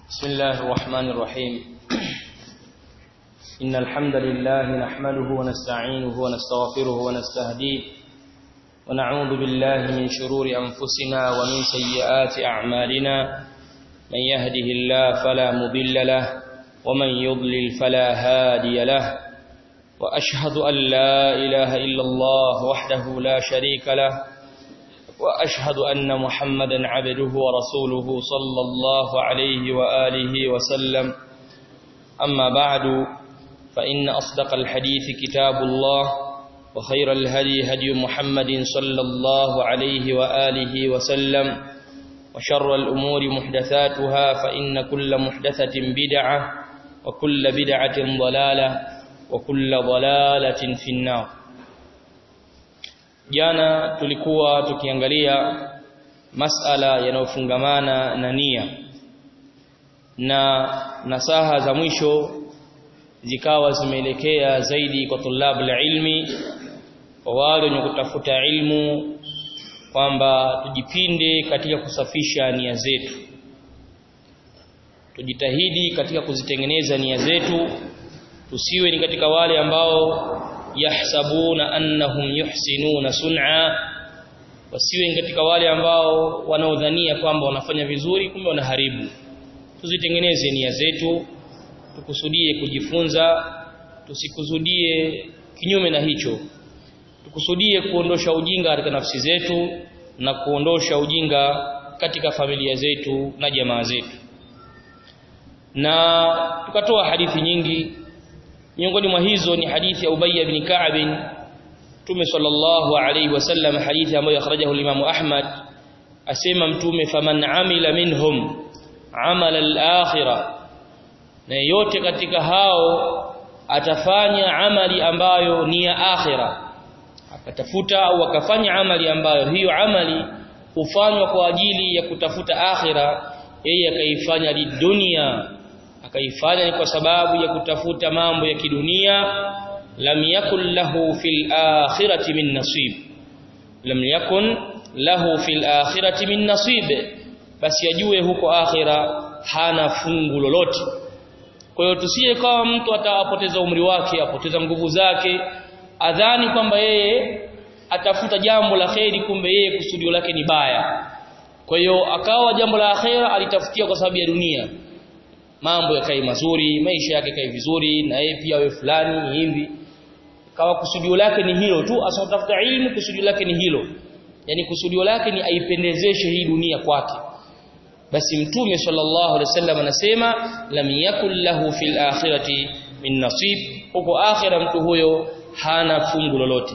بسم الله الرحمن الرحيم إن الحمد لله نحمده ونستعينه ونستغفره ونستهديه ونعوذ بالله من شرور أنفسنا ومن سيئات أعمالنا من يهده الله فلا مضل له ومن يضلل فلا هادي له وأشهد أن لا إله إلا الله وحده لا شريك له وأشهد أن محمدا عبده ورسوله صلى الله عليه وآله وسلم أما بعد فإن أصدق الحديث كتاب الله وخير الهدي هدي محمد صلى الله عليه وآله وسلم وشر الأمور محدثاتها فإن كل محدثة بدعة وكل بدعة ضلالة وكل ضلالة في النار jana tulikuwa tukiangalia masala yanayofungamana na nia na nasaha za mwisho zikawa zimeelekea zaidi kwa tulabu la ilmi kwa wale wenye kutafuta ilmu kwamba tujipinde katika kusafisha nia zetu tujitahidi katika kuzitengeneza nia zetu tusiwe ni katika wale ambao yahsabuna annahum yuhsinuna sun'a wasiwe katika wale ambao wanaodhania kwamba wanafanya vizuri kumbe wanaharibu tuzitengeneze nia zetu tukusudie kujifunza tusikusudie kinyume na hicho tukusudie kuondosha ujinga katika nafsi zetu na kuondosha ujinga katika familia zetu na jamaa zetu na tukatoa hadithi nyingi miongoni mwa hizo ni hadithi ya Ubay ibn Ka'b Mtume sallallahu alayhi wasallam hadithi ambayo akhrajahu al-Imam Ahmad asema mtume faman amila minhum amala al-akhirah na yote katika hao atafanya amali ambayo ni ya akhira akatafuta au akafanya amali ambayo hiyo amali hufanywa kwa ajili ya kutafuta akhira yeye akaifanya lidunia akaifanya ni kwa sababu ya kutafuta mambo ya kidunia lam yakun lahu fil akhirati min nasib lam yakun lahu fil akhirati min nasib basi ajue huko akhira hana fungu lolote kwa hiyo tusije kama mtu atapoteza umri wake apoteza nguvu zake adhani kwamba yeye atafuta jambo la kheri kumbe yeye kusudio lake ni baya kwa hiyo akawa jambo la akhera alitafutia kwa sababu ya dunia mambo yakae mazuri maisha yake kae vizuri na yeye pia awe fulani hivi kawa kusudio lake ni hilo tu asatafuta ilmu kusudio lake ni hilo yani kusudio lake ni aipendezeshe hii dunia kwake basi mtume sallallahu alaihi wasallam anasema lam yakul lahu fil akhirati min nasib huko akhira mtu huyo hana fungu lolote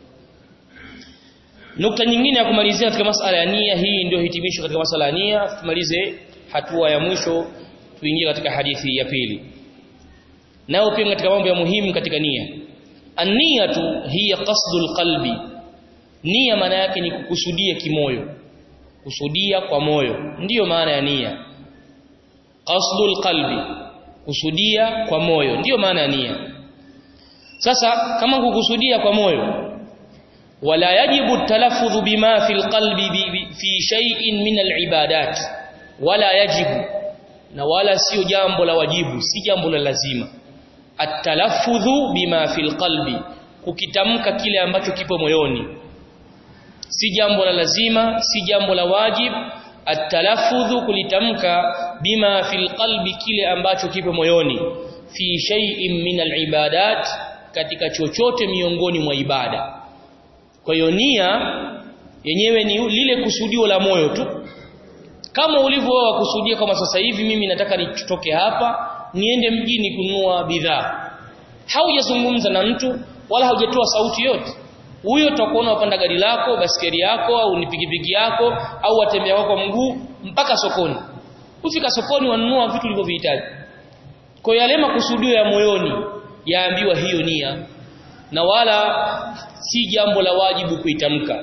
nukta nyingine ya kumalizia katika masala ya nia hii ndio hitimisho katika masala ya nia tumalize hatua ya mwisho tuingie katika hadithi ya pili nao pia katika mambo ya muhimu katika nia an-niyatu hiya qasdul qalbi nia maana yake ni kukusudia kimoyo kusudia kwa moyo ndiyo maana ya nia qasdul qalbi kusudia kwa moyo ndiyo maana ya nia sasa kama kukusudia kwa moyo wala yajibu talaffudhu bima fil qalbi fi shay'in min al-ibadat wala yajibu na wala sio jambo la wajibu si jambo la lazima at-talaffudhu bima fil qalbi kukitamka kile ambacho kipo moyoni si jambo la lazima si jambo la wajib at-talaffudhu kulitamka bima fil qalbi kile ambacho kipo moyoni fi shay'in min al-ibadat katika chochote miongoni mwa ibada kwa hiyo nia yenyewe ni lile kusudio la moyo tu kama ulivyo wewe kusudia kama sasa hivi mimi nataka nitoke hapa niende mjini kununua bidhaa haujazungumza na mtu wala haujatoa sauti yote huyo utakuona upanda gari lako basikeli yako au ni pikipiki yako au watembea wako mguu mpaka sokoni ufika sokoni wanunua vitu ulivyovihitaji kwa yale makusudio ya moyoni yaambiwa hiyo nia na wala si jambo la wajibu kuitamka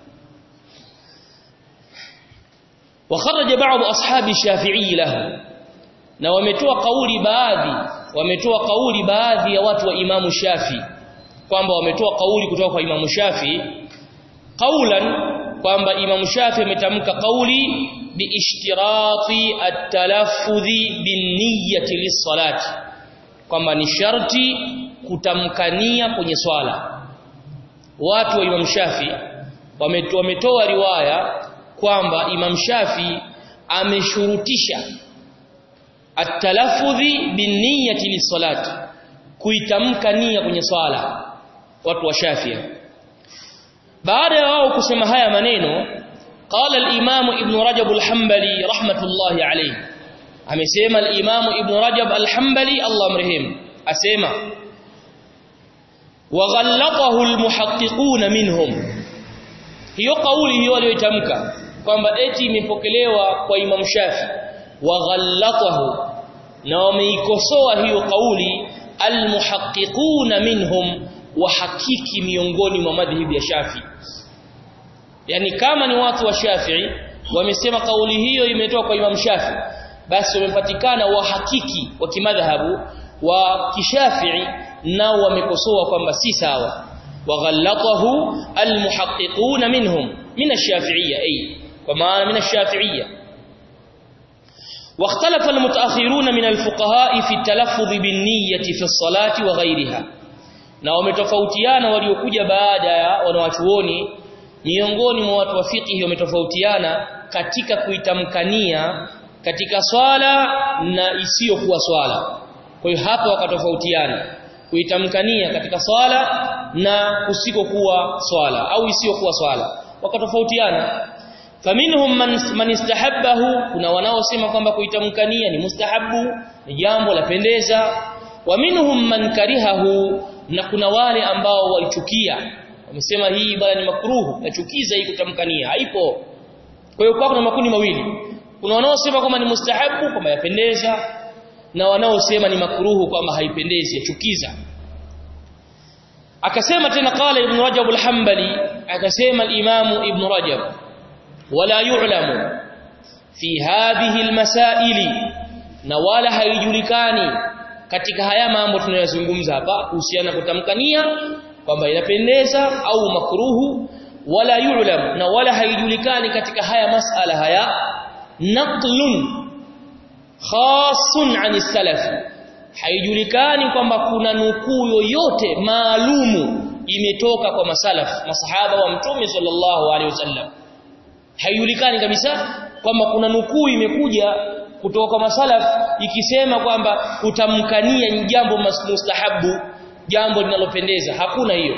وخرج بعض اصحاب الشافعي له na wametoa kauli baadhi wametoa kauli baadhi ya watu wa Imamu Shafi kwamba wametoa kauli kutoka kwa Imamu Shafi kaulan kwamba Imam Shafi ametamka kauli biishtirati at-talaffudhi bin-niyyati lis-salati kwamba ni sharti kutamkania kwenye swala watu wa Imam Shafi wametoa riwaya kwamba Imam Shafi ameshurutisha at-talaffudhi bin-niyyati lis-salati kuitamka nia kwenye swala watu wa Shafi baada ya wao kusema haya maneno qala al-imam ibn rajab al-hanbali rahmatullahi alayhi amesema al-imam ibn rajab al-hanbali Allah mrehemu asema waghallatahu al-muhaqqiqun minhum hiyo kauli hiyo aliyoitamka kwamba eti imepokelewa kwa imam shafi waghallatahu na wameikosoa hiyo kauli al-muhaqqiqun minhum wahakiki miongoni mwa madhhabi ya Shafi yani kama ni watu wa Shafi'i wamesema kauli hiyo imetoka kwa Imam Shafi basi wamepatikana wahakiki wa kimadhhabu wa kishafi'i nao wamekosoa kwamba si sawa waghallatahu almuhaqqiqun minhum min ash-shafi'iyya ay kwa maana min ash-shafi'iyya واختلف المتأخرون من الفقهاء في التلفظ بالنية في الصلاة وغيرها na wametofautiana waliokuja baada ya wanawachuoni miongoni mwa watu wa fiqh wametofautiana katika kuitamkania katika swala na isiyokuwa swala kwa hiyo hapo wakatofautiana kuitamkania katika swala na kusikokuwa swala au isiyokuwa swala wakatofautiana faminhum man, man istahabbahu kuna wanaosema kwamba kuitamkania ni mustahabu ni jambo la pendeza wa minhum man karihahu na kuna wale ambao walichukia wamesema hii bwana ni makruhu nachukiza hii kutamkania haipo kwa hiyo kwa kuna makundi mawili kuna wanaosema kwamba ni mustahabu kwamba yapendeza na wanaosema ni makruhu kwamba haipendezi yachukiza akasema tena qala ibn rajab al-hanbali akasema al-imam ibn rajab wala yu'lamu fi hadhihi al-masaili na wala haijulikani katika haya mambo tunayozungumza hapa kuhusiana kutamkania kwamba inapendeza au makruhu wala yu'lam na wala haijulikani katika haya masala haya naqlun khasun ani salaf haijulikani kwamba kuna nukuu yoyote maalumu imetoka kwa masalaf masahaba wa mtume sallallahu alaihi wasallam haijulikani kabisa kwamba kuna nukuu imekuja kutoka kwa masalaf ikisema kwamba kutamkania ni jambo mustahabu jambo linalopendeza hakuna hiyo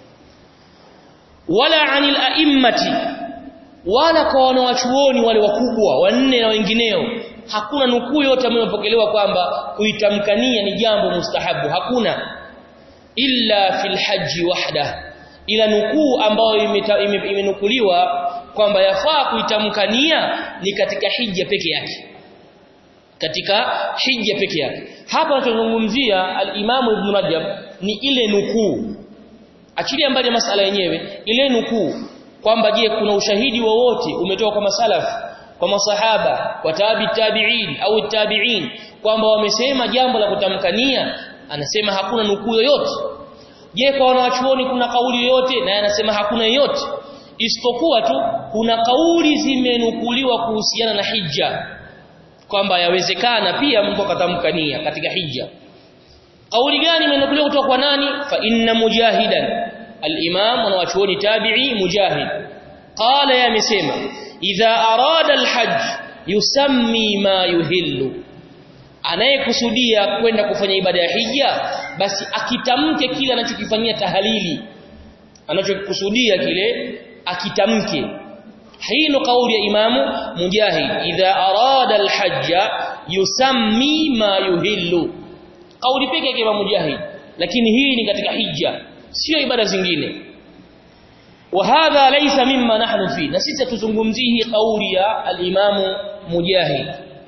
wala anil a'immati wala kwa wanawachuoni wale wakubwa wanne na wengineo hakuna nukuu yote ambayo imepokelewa kwamba kuitamkania ni jambo mustahabu hakuna illa fil haji wahda ila nukuu ambayo imenukuliwa kwamba yafaa kuitamkania ni katika hija peke yake katika hija peke yake hapa tunazungumzia al-Imam Ibn Rajab ni ile nukuu achilia mbali masala yenyewe ile nukuu kwamba je kuna ushahidi wowote umetoka kwa masalaf kwa masahaba kwa tabi tabi'in au tabi'in kwamba wamesema jambo la kutamkania anasema hakuna nukuu yoyote je kwa wanawachuoni kuna kauli yoyote na anasema hakuna yoyote isipokuwa tu kuna kauli zimenukuliwa kuhusiana na hija kwamba yawezekana pia mtu akatamkania katika hija kauli gani imenukuliwa kutoka kwa nani fa inna mujahidan al-imam wa wachuoni tabi'i mujahid qala yamesema idha arada al-hajj yusammi ma yuhillu anayekusudia kwenda kufanya ibada ya hija basi akitamke kile anachokifanyia tahalili anachokusudia kile akitamke hii ndo kauli ya imamu mujahid idha arada alhajja yusammi ma yuhillu kauli pekee yake imamu mujahid lakini hii ni katika hija sio ibada zingine wa hadha laysa mimma nahnu fi na sisi tuzungumzii hii kauli ya alimamu mujahid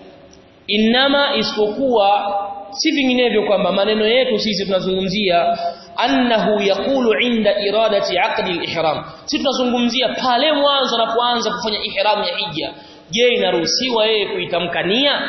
inama isipokuwa si vinginevyo kwamba maneno yetu sisi tunazungumzia annahu yaqulu inda iradati aqdi al-ihram si tunazungumzia pale mwanzo anapoanza kufanya ihram ya hija je inaruhusiwa yeye kuitamkania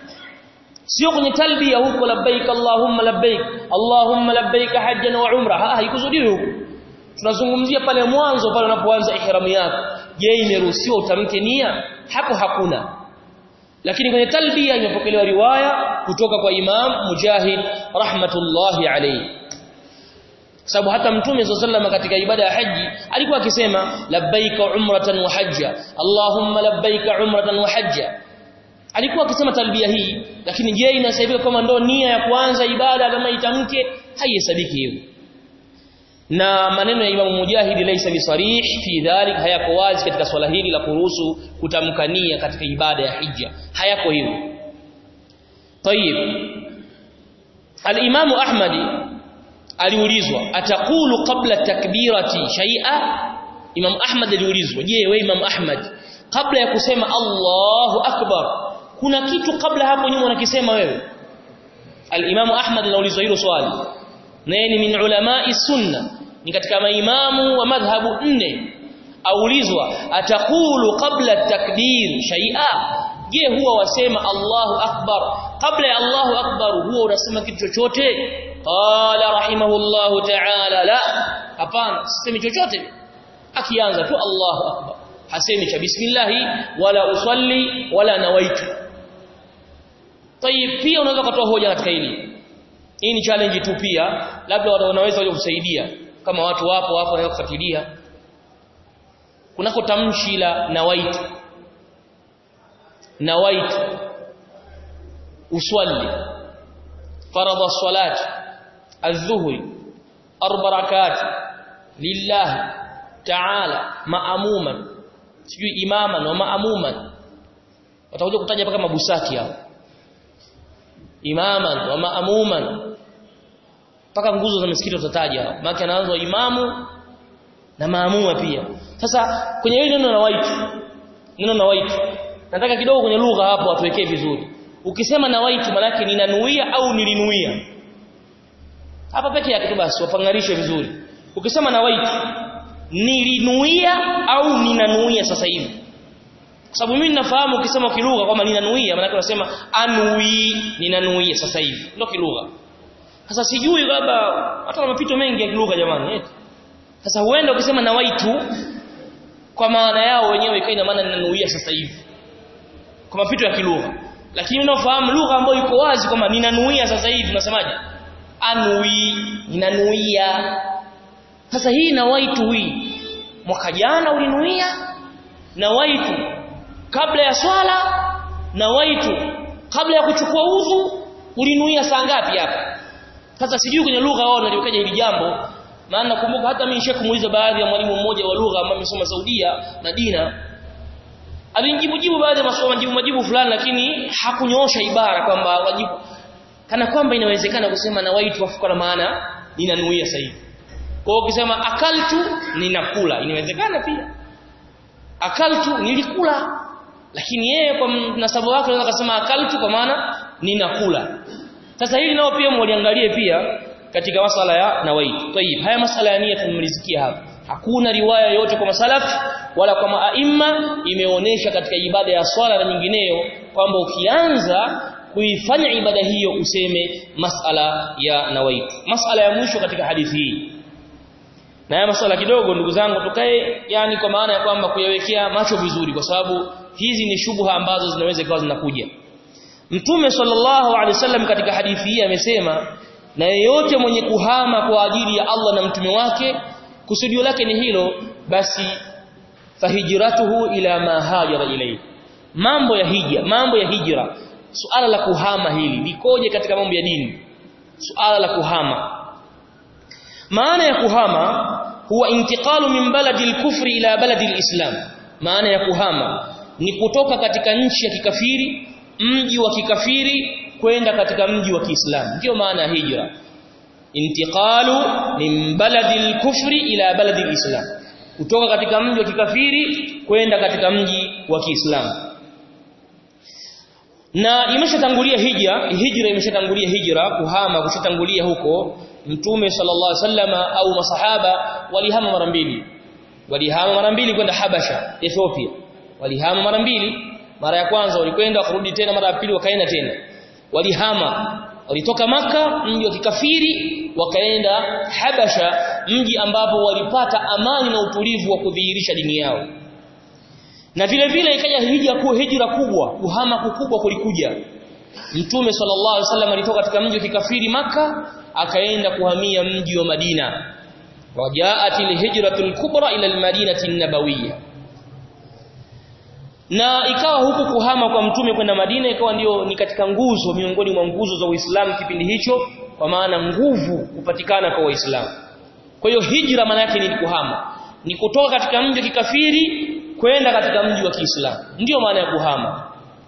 sio kwenye talbia huko labbaik allahumma labbaik allahumma labbaik hajjan wa umra ha haikusudiwi huko tunazungumzia pale mwanzo pale unapoanza ihram yako je imeruhusiwa utamke nia hapo hakuna lakini kwenye talbia imepokelewa riwaya kutoka kwa Imam Mujahid rahmatullahi alayhi sababu hata mtume sallallahu katika ibada ya haji alikuwa akisema labbaika umratan wa hajja allahumma labbaika umratan wa hajja alikuwa akisema talbia hii lakini je inasabika kama ndo nia ya kuanza ibada kama itamke haihesabiki hivyo na maneno ya Imam Mujahid laysa bisarih fi dhalik hayako wazi katika swala hili la kuruhusu kutamka nia katika ibada ya hija hayako hivyo طيب الامام احمد aliulizwa ataqulu qabla takbirati shay'a imam ahmad aliulizwa je wewe imam ahmad kabla ya kusema Allahu akbar kuna kitu kabla hapo nyuma unakisema wewe al-imam ahmad anaulizwa hilo swali naye ni min ulama'i sunna ni katika maimamu wa madhhabu nne aulizwa ataqulu qabla takbir shay'a je huwa wasema Allahu akbar kabla ya Allahu akbar huwa unasema kitu chochote qala rahimahullahu ta'ala la hapana sisemi chochote akianza tu Allahu akbar hasemi cha bismillah wala usalli wala nawaitu tayib pia unaweza kutoa hoja katika hili hii ni challenge tu pia labda wanaweza waje kusaidia kama watu wapo hapo wanaweza kufuatilia kunako tamshi la nawaitu nawaitu usalli فرض الصلاه الظهر اربع ركعات لله تعالى مأموما sijui imaman wa ma'muman watakuja kutaja mpaka mabusati hao imaman wa ma'muman mpaka nguzo za misikiti utataja hao maana anaanza imamu na maamuma pia sasa kwenye hili neno na waitu neno na waitu nataka kidogo kwenye lugha hapo watuwekee vizuri ukisema na waitu manake ninanuia au nilinuia hapa peke yake tu basi wapangarishe vizuri ukisema na waitu nilinuia au ninanuia sasa hivi kwa sababu mimi ninafahamu ukisema kilugha kwamba ninanuia maana unasema anui ninanuia sasa hivi ndio kilugha sasa sijui labda hata na mapito mengi ya kilugha jamani eti sasa huenda ukisema na waitu kwa maana yao wenyewe ikaina maana ninanuia sasa hivi kwa mapito ya kilugha lakini unaofahamu lugha ambayo iko wazi kwamba ninanuia sasa hivi unasemaje anui ninanuia sasa hii na waitu hii mwaka jana ulinuia na waitu kabla ya swala na waitu kabla ya kuchukua udhu ulinuia saa ngapi hapa sasa sijui kwenye lugha wao naliokaja hili jambo maana nakumbuka hata mimi nishakumuuliza baadhi ya mwalimu mmoja wa lugha ambaye amesoma Saudia Madina alinijibu jibu baadhi ya maswali majibu majibu fulani lakini hakunyoosha ibara kwamba wajibu kana kwamba inawezekana kusema na waitu wafuka na maana ninanuia sasa hivi kwa hiyo ukisema akaltu ninakula inawezekana pia akaltu nilikula lakini yeye kwa nasabu wake anaweza kusema akaltu kwa maana ninakula sasa hili nao pia mwaliangalie pia katika masala ya nawaitu tayib haya masala ya nia tumemalizikia hapa hakuna riwaya yote kwa masalaf wala kwa maaima imeonesha katika ibada ya swala na nyingineyo kwamba ukianza kuifanya ibada hiyo useme masala ya nawaitu masala ya mwisho katika hadithi hii na haya masala kidogo ndugu zangu tukae yani kwa maana ya kwamba kuyawekea macho vizuri kwa sababu hizi ni shubha ambazo zinaweza ikawa zinakuja Mtume sallallahu alaihi wasallam katika hadithi hii amesema na yeyote mwenye kuhama kwa ajili ya Allah na mtume wake kusudio lake ni hilo basi fahijratuhu ila ma hajara ilayhi mambo ya hija mambo ya hijra suala la kuhama hili likoje katika mambo ya dini suala la kuhama maana ya kuhama huwa intiqalu min baladi al-kufri ila baladi al-islam maana ya kuhama ni kutoka katika nchi ya kikafiri mji wa kikafiri kwenda katika mji wa Kiislamu ndio maana ya hijra intiqalu min baladi al-kufri ila baladi al-islam kutoka katika mji wa kikafiri kwenda katika mji wa Kiislamu na imeshatangulia hija hijra imeshatangulia hijra kuhama kushatangulia huko mtume sallallahu alaihi wasallama au masahaba walihama mara mbili walihama mara mbili kwenda Habasha Ethiopia walihama mara mbili mara ya kwanza walikwenda kurudi tena mara ya pili wakaenda tena walihama walitoka maka mji wa kikafiri wakaenda Habasha mji ambapo walipata amani na utulivu wa kudhihirisha dini yao na vile vile ikaja hija ku hijra kubwa kuhama kukubwa kulikuja Mtume sallallahu alaihi wasallam alitoka katika mji wa kikafiri maka akaenda kuhamia mji wa Madina wajaatil hijratul kubra ila almadinati an-nabawiyya na ikawa huku kuhama kwa mtume kwenda Madina ikawa ndio ni katika nguzo miongoni mwa nguzo za Uislamu kipindi hicho kwa maana nguvu kupatikana kwa Waislamu kwa hiyo hijra maana yake ni kuhama ni kutoka katika mji wa kikafiri kwenda katika mji wa Kiislamu ndiyo maana ya kuhama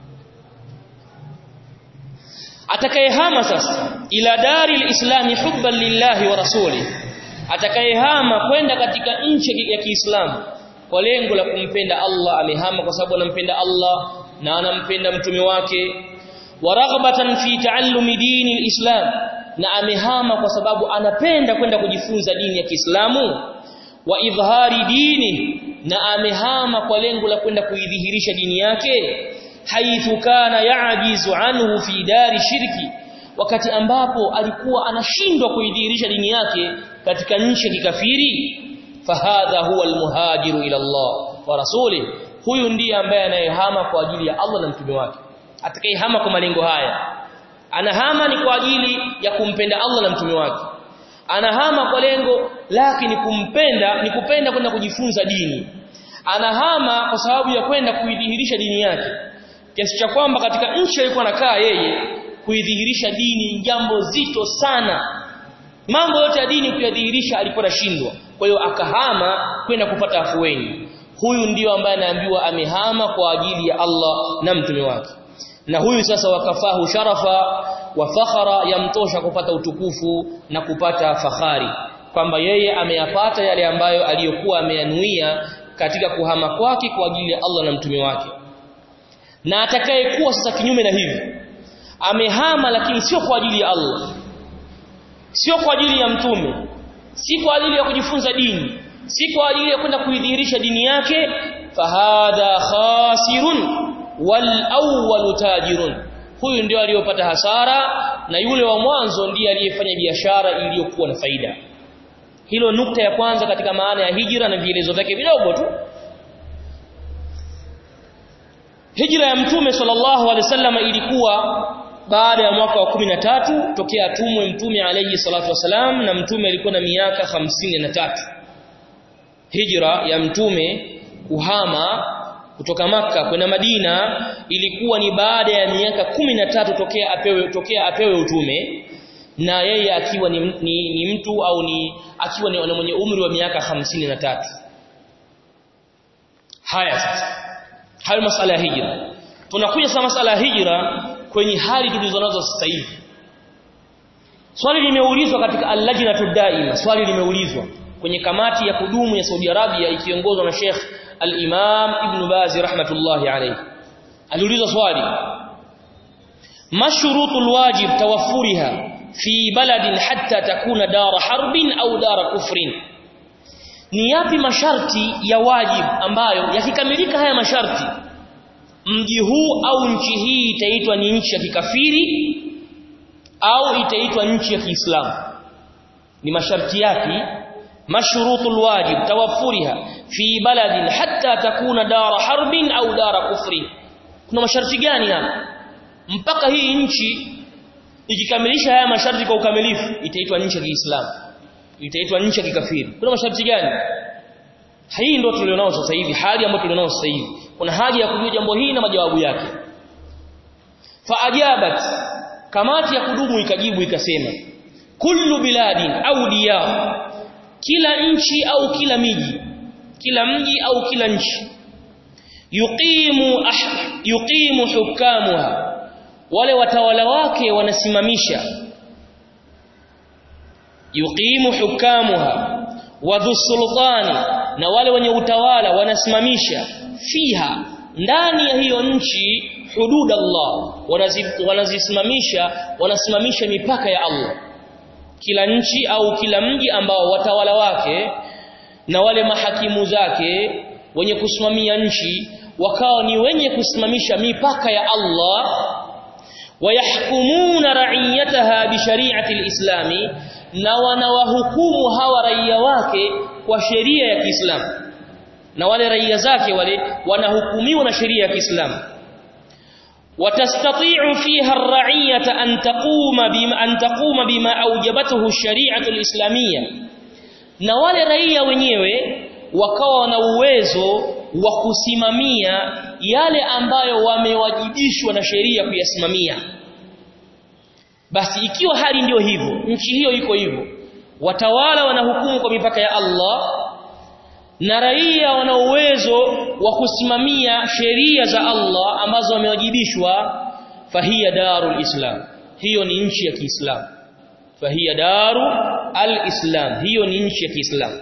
atakayehama sasa ila dari lislami hubban lillahi wa rasuli atakayehama kwenda katika nchi ya Kiislamu kwa lengo la kumpenda Allah amehama kwa sababu anampenda Allah na anampenda mtume wake wa raghbatan fi taallumi dini alislam na amehama kwa sababu anapenda kwenda kujifunza dini ya Kiislamu wa idhhari dini na amehama kwa lengo la kwenda kuidhihirisha dini yake haithu kana ya'jizu anhu fi dari shirki wakati ambapo alikuwa anashindwa kuidhihirisha dini yake katika nchi ya kikafiri fahadha huwa almuhajiru ila Allah wa rasuli huyu ndiye ambaye anayehama kwa ajili ya Allah na mtume wake atakayehama kwa malengo haya anahama ni kwa ajili ya kumpenda Allah na mtume wake anahama kwa lengo lake ni kumpenda ni kupenda kwenda kujifunza dini anahama kwa sababu ya kwenda kuidhihirisha dini yake kiasi cha kwamba katika nchi alikuwa anakaa yeye kuidhihirisha dini jambo zito sana mambo yote ya dini kuyadhihirisha alikuwa anashindwa kwa hiyo akahama kwenda kupata afueni huyu ndiyo ambaye anaambiwa amehama kwa ajili ya Allah na mtume wake na huyu sasa wakafahu sharafa wa fakhara yamtosha kupata utukufu na kupata fahari kwamba yeye ameyapata yale ambayo aliyokuwa ameyanuia katika kuhama kwake kwa ajili ya Allah na mtume wake na atakayekuwa sasa kinyume na hivi amehama lakini sio kwa ajili ya Allah sio kwa ajili ya mtume si kwa ajili ya kujifunza dini si kwa ajili ya kwenda kuidhihirisha dini yake fahadha khasirun wal awwal tajirun huyu ndio aliyopata hasara na yule wa mwanzo ndiye aliyefanya biashara iliyokuwa na faida hilo nukta ya kwanza katika maana ya hijra na vielezo vyake vidogo tu hijra ya mtume sallallahu alaihi wasallam ilikuwa baada ya mwaka wa 13 tokea atumwe mtume alayhi salatu wasalam na mtume alikuwa na miaka hamsini na tatu hijra ya mtume kuhama kutoka maka kwenda Madina ilikuwa ni baada ya miaka kumi na tatu tokea apewe tokea apewe utume na yeye akiwa ni, ni, ni mtu au ni akiwa ni mwenye umri wa miaka hamsini na tatu haya sasa hayo masala ya hijra tunakuja sasa masala ya hijra kwenye hali tulizonazo sasa hivi swali limeulizwa katika al-lajnatu daima swali limeulizwa kwenye kamati ya kudumu ya Saudi Arabia ikiongozwa na Sheikh al-Imam Ibn Baz rahmatullahi alayhi aliulizwa swali mashrutul wajib tawaffuriha fi baladin hatta takuna dara harbin au dara kufrin ni yapi masharti ya wajib ambayo yakikamilika haya masharti mji huu au nchi hii itaitwa ni nchi ya kikafiri au itaitwa nchi ya Kiislamu ni masharti yake mashrutul wajib tawaffuriha fi baladin hatta takuna dara harbin au dara kufrin kuna masharti gani hapa mpaka hii nchi ikikamilisha haya masharti kwa ukamilifu itaitwa nchi ya Kiislamu itaitwa nchi ya kikafiri kuna masharti gani hii ndio tulionao sasa hivi hali ambayo tulionao sasa hivi kuna haja ya kujua jambo hili na majawabu yake faajabat kamati ya kudumu ikajibu ikasema kullu biladin au diyar kila nchi au kila miji kila mji au kila nchi yuqimu ah, yuqimu hukamuha wale watawala wake wanasimamisha yuqimu hukamuha wadhu sultani na wale wenye utawala wanasimamisha fiha ndani ya hiyo nchi hudud Allah wanazisimamisha wanasimamisha mipaka ya Allah kila nchi au kila mji ambao watawala wake na wale mahakimu zake wenye kusimamia nchi wakawa ni wenye kusimamisha mipaka ya Allah wayahkumuna ra'iyataha bi shari'ati al-islami na wanawahukumu hawa raia wake kwa sheria ya Kiislamu na wale raia zake wale wanahukumiwa na sheria ya Kiislamu وتستطيع فيها الرعية أن تقوم بما أن تقوم بما أوجبته الشريعة الإسلامية na wale raia wenyewe wakawa na uwezo wa kusimamia yale ambayo wamewajibishwa na sheria kuyasimamia basi ikiwa hali ndiyo hivyo nchi hiyo iko hivyo watawala wanahukumu kwa mipaka ya Allah na raia wana uwezo wa kusimamia sheria za Allah ambazo wamewajibishwa fahiya darul islam hiyo ni nchi ya Kiislamu fahiya daru al-islam hiyo ni nchi ya Kiislamu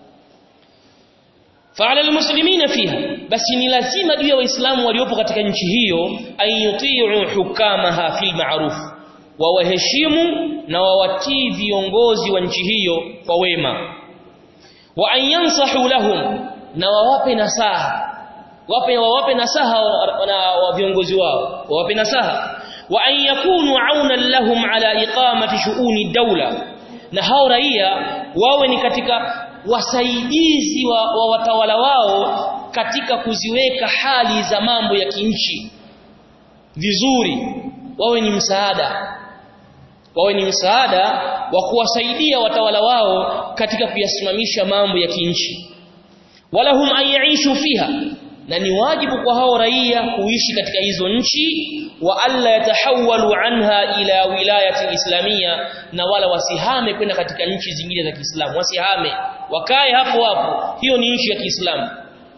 fa'ala al-muslimina fiha basi ni lazima juu ya waislamu waliopo katika nchi hiyo ayuti'u hukamaha fil ma'ruf wawaheshimu na wawatii viongozi wa nchi hiyo kwa wema wa an yansahu lahum na wawape nasaha wape wawape nasaha na wa viongozi wao wawape nasaha wa an yakunu aunan lahum ala iqamati shu'uni dawla na hao raia wawe ni katika wasaidizi wa, wa watawala wao katika kuziweka hali za mambo ya kinchi vizuri wawe ni msaada wawe ni msaada wa kuwasaidia watawala wao katika kuyasimamisha mambo ya kinchi walahum an yaishu fiha na ni wajibu kwa hao raia kuishi katika hizo nchi wa alla yatahawalu anha ila wilayati islamia na wala wasihame kwenda katika nchi zingine za Kiislamu wasihame wakae hapo hapo hiyo ni nchi ya Kiislamu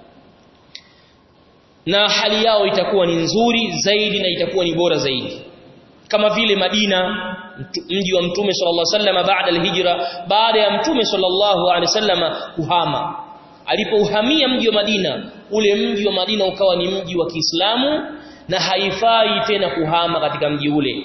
na hali yao itakuwa ni nzuri zaidi na itakuwa ni bora zaidi kama vile Madina mji wa Mtume sallallahu alaihi wasallam baada al-hijra baada ya Mtume sallallahu alaihi wasallam kuhama alipouhamia mji wa Madina ule mji wa Madina ukawa ni mji wa Kiislamu na haifai tena kuhama katika mji ule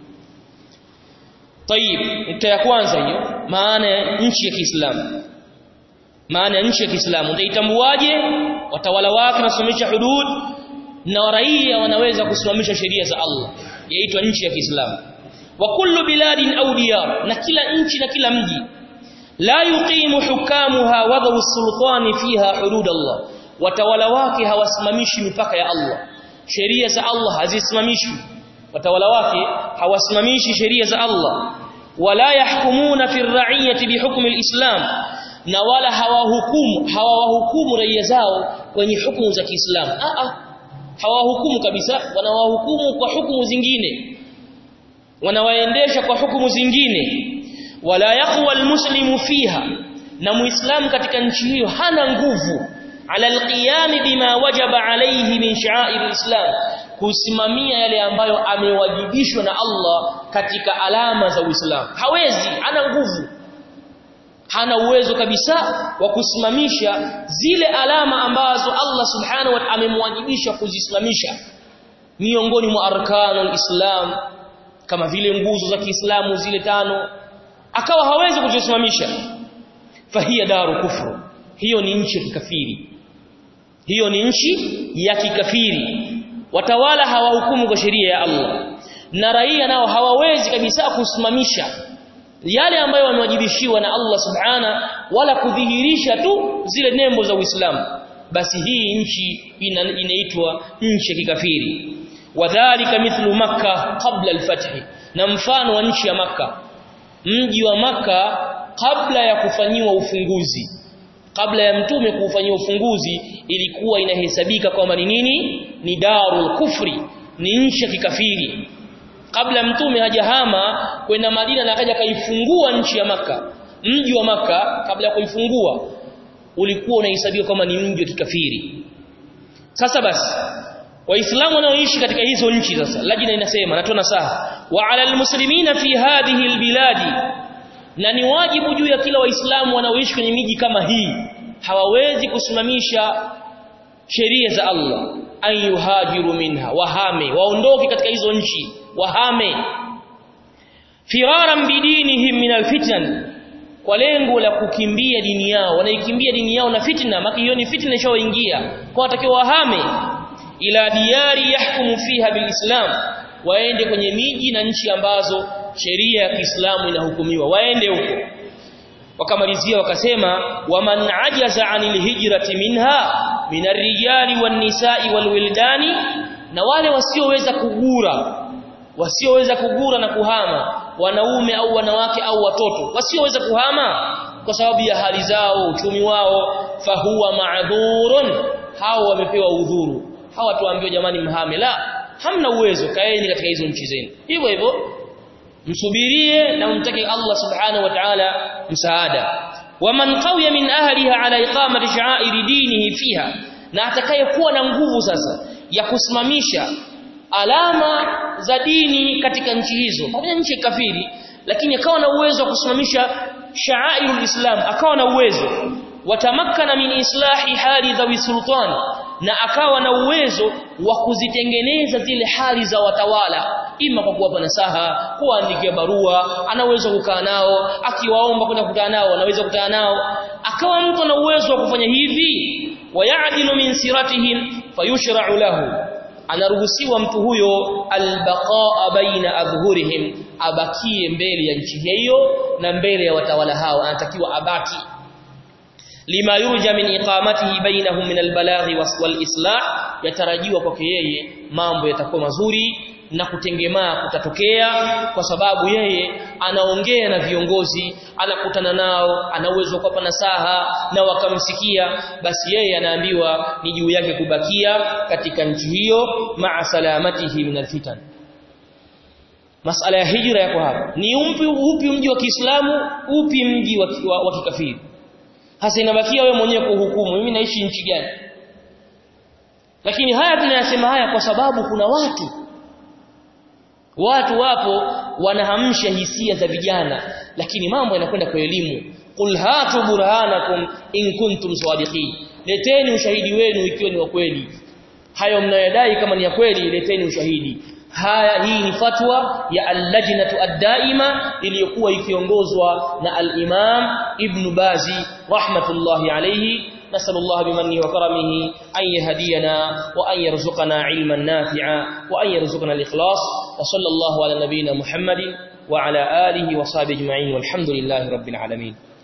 Tayib nukta ya kwanza hiyo maana ya nchi ya Kiislamu maana ya nchi ya Kiislamu utaitambuaje watawala wake nasimamisha hudud na raia wanaweza kusimamisha sheria za Allah yaitwa nchi ya Kiislamu wa kullu biladin au diyar na kila nchi na kila mji la yuqimu hukamuha wadhu sultani fiha hudud Allah watawala wake hawasimamishi mipaka ya Allah sheria za Allah hazisimamishwi watawala wake hawasimamishi sheria za Allah wala yahkumuna fi ar-ra'iyati bihukmi al-islam na wala hawahukumu hawawahukumu raia zao kwenye hukumu za Kiislamu a a hawahukumu kabisa wanawahukumu kwa hukumu zingine wanawaendesha kwa hukumu zingine wala yaqwa almuslimu fiha na muislamu katika nchi hiyo hana nguvu ala alqiyam bima wajaba alayhi min sha'air alislam kusimamia yale ambayo amewajibishwa na Allah katika alama za Uislamu hawezi hana nguvu hana uwezo kabisa wa kusimamisha zile alama ambazo Allah subhanahu wa ta'ala amemwajibisha kuzisimamisha miongoni mwa arkanul islam kama vile nguzo za Kiislamu zile tano akawa hawezi kuzisimamisha fahiya daru kufru hiyo ni nchi ya kikafiri hiyo ni nchi ya kikafiri watawala hawahukumu kwa sheria ya Allah na raia nao hawawezi kabisa kusimamisha yale ambayo wamewajibishiwa na Allah subhana wala kudhihirisha tu zile nembo za Uislamu basi hii nchi ina, inaitwa nchi ya kikafiri wadhālika mithlu makkah qabla al-fath na mfano wa nchi ya maka mji wa maka kabla ya kufanyiwa ufunguzi kabla ya mtume kuufanyia ufunguzi ilikuwa inahesabika kwamba ni nini ni darul kufri ni nchi ya kikafiri kabla mtume hajahama kwenda Madina na akaja kaifungua nchi ya maka mji wa maka kabla ya kuifungua ulikuwa unahesabiwa kama ni mji wa kikafiri sasa basi waislamu wanaoishi katika hizo nchi sasa lajina inasema natoa nasaha wa ala almuslimina fi hadhihi albiladi na ni wajibu juu ya kila waislamu wanaoishi kwenye miji kama hii hawawezi kusimamisha sheria za Allah ayuhajiru minha wahame waondoke katika hizo nchi wahame firaran bidinihim min alfitan kwa lengo la kukimbia dini yao wanaikimbia dini yao na fitna maki hiyo ni fitna ishaoingia kwa watakiwa wahame ila diyari yahkumu fiha bilislam waende kwenye miji na nchi ambazo sheria ya Kiislamu inahukumiwa waende huko wakamalizia wakasema waman ajaza anil hijrati minha minar rijali wan nisa'i wal wildani na wale wasioweza kugura wasioweza kugura na kuhama wanaume au wanawake au watoto wasioweza kuhama kwa sababu ya hali zao uchumi wao fahuwa ma'dhurun hao wamepewa udhuru hawa tuambiwa jamani mhame la hamna uwezo kaeni katika hizo nchi zenu hivyo hivyo msubirie na umtake Allah subhanahu wa ta'ala msaada waman qawiya min ahliha ala iqamati sha'airi dinihi fiha na atakayekuwa na nguvu sasa ya kusimamisha alama za dini katika nchi hizo pamoja nchi kafiri lakini akawa na uwezo wa kusimamisha sha'airul islam akawa na uwezo watamakkana min islahi hali dhawi sultan na akawa na uwezo wa kuzitengeneza zile hali za watawala ima kwa kuwapa nasaha kuandikia barua anaweza kukaa nao akiwaomba kwenda kukutana nao anaweza kukutana nao akawa mtu ana uwezo wa kufanya hivi wayadilu min siratihim fayushra'u lahu anaruhusiwa mtu huyo albaqaa baina adhhurihim abakie mbele ya nchi hiyo na mbele ya watawala hao anatakiwa abaki lima yurja min iqamatihi bainahum min albalaghi wal islah yatarajiwa kwake yeye mambo yatakuwa mazuri na kutengemaa kutatokea kwa sababu yeye anaongea na viongozi anakutana nao ana uwezo wa kuwapa nasaha na wakamsikia basi yeye anaambiwa ni juu yake kubakia katika nchi hiyo maa salamatihi min alfitan masala ya hijra yako hapa ni upi upi mji wa Kiislamu upi mji wa, wa, wa kikafiri hasa inabakia wewe mwenyewe kuhukumu mimi naishi nchi gani lakini haya tunayasema haya kwa sababu kuna watu watu wapo wanahamsha hisia za vijana lakini mambo yanakwenda kwa elimu qul hatu burhanakum in kuntum sadiqin leteni ushahidi wenu ikiwa ni wa kweli hayo mnayodai kama ni ya kweli leteni ushahidi haya hii ni fatwa ya al-lajnatu ad-daima iliyokuwa ikiongozwa na al-imam ibn bazi rahmatullahi alayhi نسأل الله بمنه وكرمه أن يهدينا وأن يرزقنا علما نافعا وأن يرزقنا الإخلاص وصلى الله على نبينا محمد وعلى آله وصحبه أجمعين والحمد لله رب العالمين